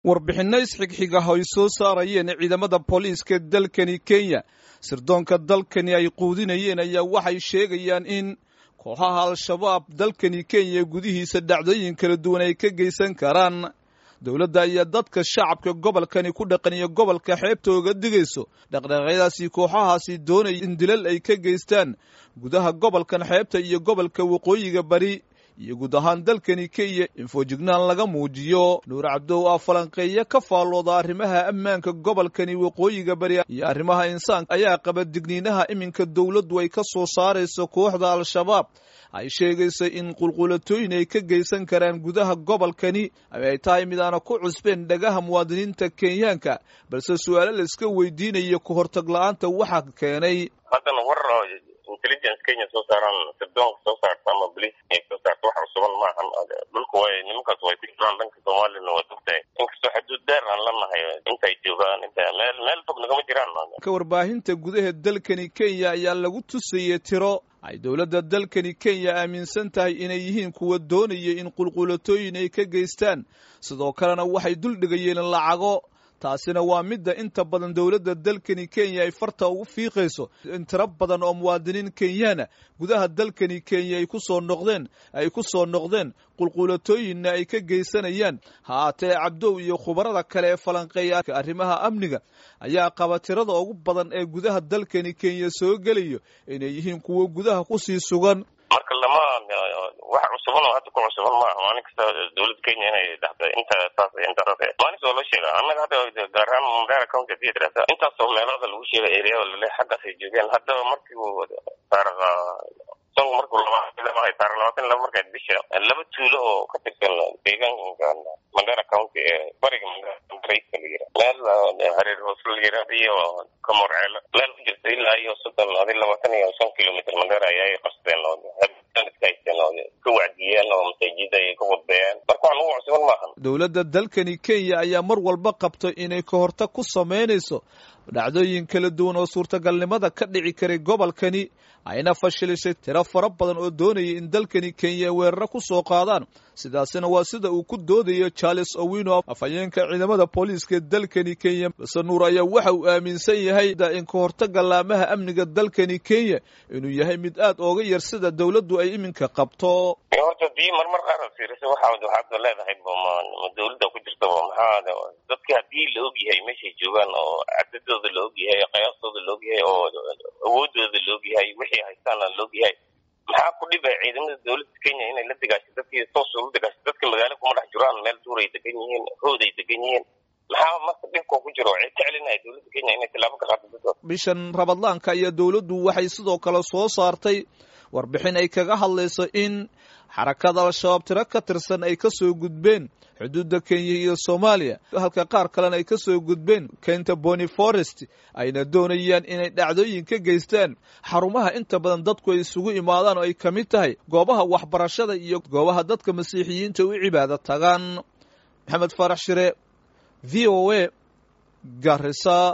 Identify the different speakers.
Speaker 1: warbixinno isxigxiga ay soo saarayeen ciidamada booliiska dalkani kenya sirdoonka dalkani ay quudinayeen ayaa waxay sheegayaan in kooxaha al-shabaab dalkani kenya gudihiisa dhacdooyin kala duwan ay ka geysan karaan dowladda ayaa dadka shacabka gobolkani ku dhaqan iyo gobolka xeebta oga digayso dhaqdhaqaaqyadaasi kooxahaasi doonaya in dilal ay ka geystaan gudaha gobolkan xeebta iyo gobolka waqooyiga bari iyo guud ahaan dalkani kenya in foojignaan laga muujiyo nuur cabdow aa falanqeeya ka faallooda arrimaha ammaanka gobolkani waqooyiga bari iyo arrimaha insaanka ayaa qaba digniinaha iminka dowladdu ay ka soo saarayso kooxda al-shabaab ay sheegaysa in qulqulatooyin ay ka geysan karaan gudaha gobolkani ay tahay mid aana ku cusbeen dhagaha muwaadiniinta kenyaanka balse su-aalo la iska weydiinayo ka hortag la-aanta waxaa keenay
Speaker 2: haddana war intelligence kenya soo saaraan sirdoonka soo saarta ama boliis soo saarta wax cusuban maahan dhulka way nimankaas way ku jiraan dhanka soomaaliyana waa dugtahay inkastoo xuduud dheer aan lanahay intay joogaan inta meel meel fog nagama jiraan
Speaker 1: ka warbaahinta gudaha dalkani kenya ayaa lagu tusayey tiro ay dowladda dalkani kenya aaminsan tahay inay yihiin kuwa doonaya in qulqulatooyin ay ka geystaan sidoo kalena waxay duldhigayeen lacago taasina waa midda inta badan dowladda dalkani kenya ay farta ugu fiiqayso in tiro badan oo muwaadiniin kenyaana gudaha dalkani kenya ay ku soo noqdeen ay ku soo noqdeen qulqulatooyinna ay ka geysanayaan haatee cabdow iyo khubarada kale ee falanqeeya arrimaha amniga ayaa qaba tirada ugu badan ee gudaha dalkani kenya soo gelayo inay yihiin kuwo gudaha kusii sugan
Speaker 2: marka lama wax cusuban oo hadda ku cusuban maaha maalin kasta dowladda kenya inay dhahda inta saas intaas maalinta waa loo sheega annaga hadda gaar ahaan mandera county hadii tirahda intaasoo meelada lagu sheega ereyada lale xaggaasay joogeen haddaba markii taariikh isagu markuu labahay taarikh labaatan laba markayd bisha laba tuulo oo ka tirsan deegaanka mandera county ee bariga mandera la yira meel hareer hoos la yirahda iyo kamorceelo meel ku jirta ilaa iyo soddon adi labaatan iyo shan kilomitr mandera ayay qasteen ka wacdiyeen oo masaajida ay ka wadbeeyeen marka wax lagu cusban maahan
Speaker 1: dowladda dalkani kenya ayaa mar walba qabto inay ka hortag ku samaynayso dhacdooyin kala duwan oo suurtagalnimada ka dhici karay gobolkani ayna fashilishay tiro fara badan oo doonaya in dalkani kenya weeraro ku soo qaadaan sidaasina waa sida uu ku doodayo charles owino afhayeenka ciidamada booliiska dalkani kenya base nuur ayaa waxa uu aaminsan yahay in ka hortaga laamaha amniga dalkani kenya inuu yahay mid aad ooga yar sida dowladdu ay iminka qabto
Speaker 2: horta dii marmar qaar fiirisa waxa waxaad leedahay ma dowladda ku jirta maxaa dadki haddii la og yahay meeshay joogaan oo cadadooda la og yahay qiyaastooda la og yahay oo awoodooda la og yahay wixii haystaana la og yahay maxaa ku dhibay ciidamada dowladda kenya inay la degaasho dadkii toos ula degaasho dadka magaalo kuma dhex jiraan meel duuray degan yihiin hood ay degan yihiin maxaa marka dhibka ku jiro waxay ka celinaya dowladda kenya inay tilaabo ka qaado dadkooda
Speaker 1: bishan rabadlaanka ayaa dowladdu waxay sidoo kale soo saartay warbixin ay kaga hadlayso in xarakada al-shabaab tiro ka tirsan ay ka soo gudbeen xuduudda kenya iyo soomaaliya halka qaar kalena ay ka soo gudbeen kenta boni forest ayna doonayaan inay dhacdooyin ka geystaan xarumaha inta badan dadku ay isugu imaadaan oo ay ka mid tahay goobaha waxbarashada iyo goobaha dadka masiixiyiinta u cibaado tagaan maxamed faarax shire v o a garisa